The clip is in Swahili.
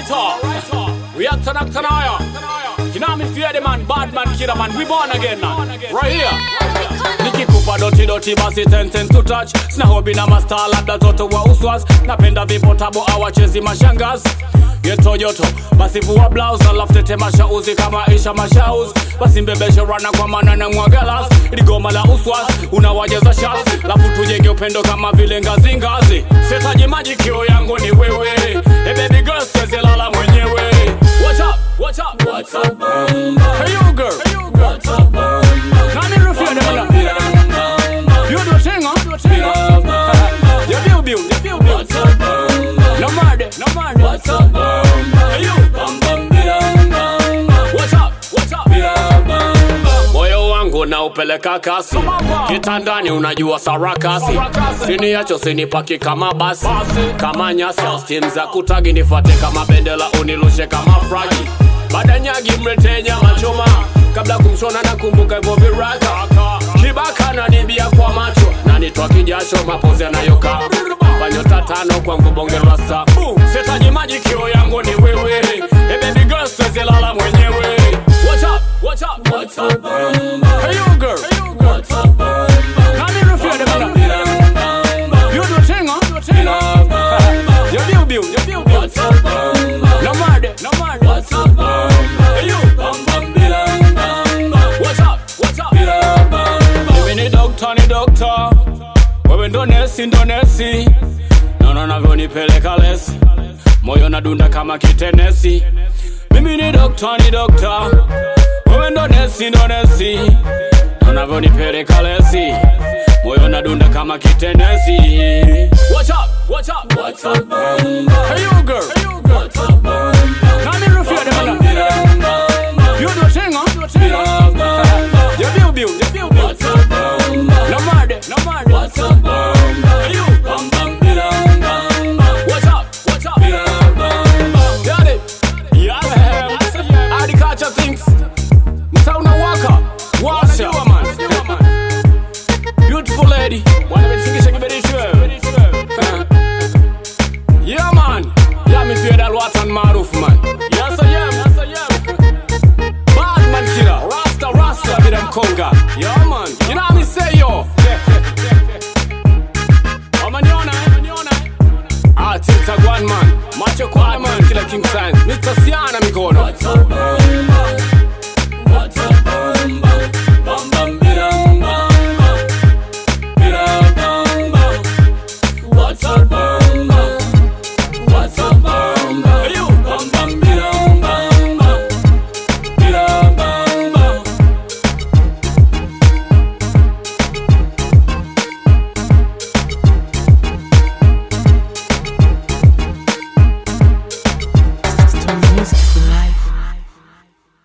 Alright, uh, we are turn up tonight. You know me fear the man, bad man, killer man. We born again now. Right here. nikikupa doti doti basi ten ten to touch sina hobi na masta labda toto wa uswas napenda vipotabo awachezi mashangazi yeto joto basi vua blouse alafu tete mashauzi kama isha mashaus basi mbebeshe rana kwa maana na mwagalas ligoma la uswas unawajeza shas lafu tujenge upendo kama vile ngazi ngazi setaji maji kio yangu ni wewe hey baby girl siwezi lala mwenyewe What's up? What's up? What's up? Hey you girl. Hey you girl. What's up? Nani rufia de mala? You do thing, huh? You build, build, you build, build. What's up? No murder, no murder. What's up? Hey you. What's up? What's up? moyo wangu naupeleka kasi kitandani unajua sarakasi siniacho sinipaki kama basi kama nyasi stim za kutagi nifate kama bendela unilushe kama fragi baada nyagi mlete nyama choma kabla kumshona na kumbuka hivyo viraka kibaka na nibia kwa macho na nitwa kijasho mapozi yanayoka panyota tano kwangu bonge rasta setaji maji kio yangu ni wewe hey baby girl siwezi lala mwenyewe What's up? What's up? What's up? Hey you girl. Hey you girl. What's up? Nani rufia de mala? You do thing, huh? You build, build, you build, build. What's up? No murder, no murder. What's up? Hey you. What's up? What's up? Mimi ni doctor, ni doctor. Wewe ndo nesi, ndo nesi. Naona navyonipeleka lesi. Moyo nadunda kama kitenesi. Mimi ni doctor, ni doctor. Wewe ndo nesi, ndo nesi. Unavyonipeleka lesi. Moyo nadunda kama kitenesi. What's up? What's up? What's up? Hey you girl. Hey you girl. What's up? Nani rufia de mala? You do thing, huh? You build, build, you build, build. What's up? No murder, no murder. What's up? Hey you. What's up? What's up? Got it. Yes. Agriculture things. Mtaa unawaka. Washa. Beautiful lady. Wanametingisha kiberiti wewe. Yeah man. Yeah me feel that watan maarufu man. Yes I am. Yes I am. Bad man killer. Rasta rasta bila mkonga. Yeah man. You know what me say yo. Wamaniona eh? Wamaniona eh? Ah, Tilta one man. Macho kwa man kila king sign. Mr. Siana mikono.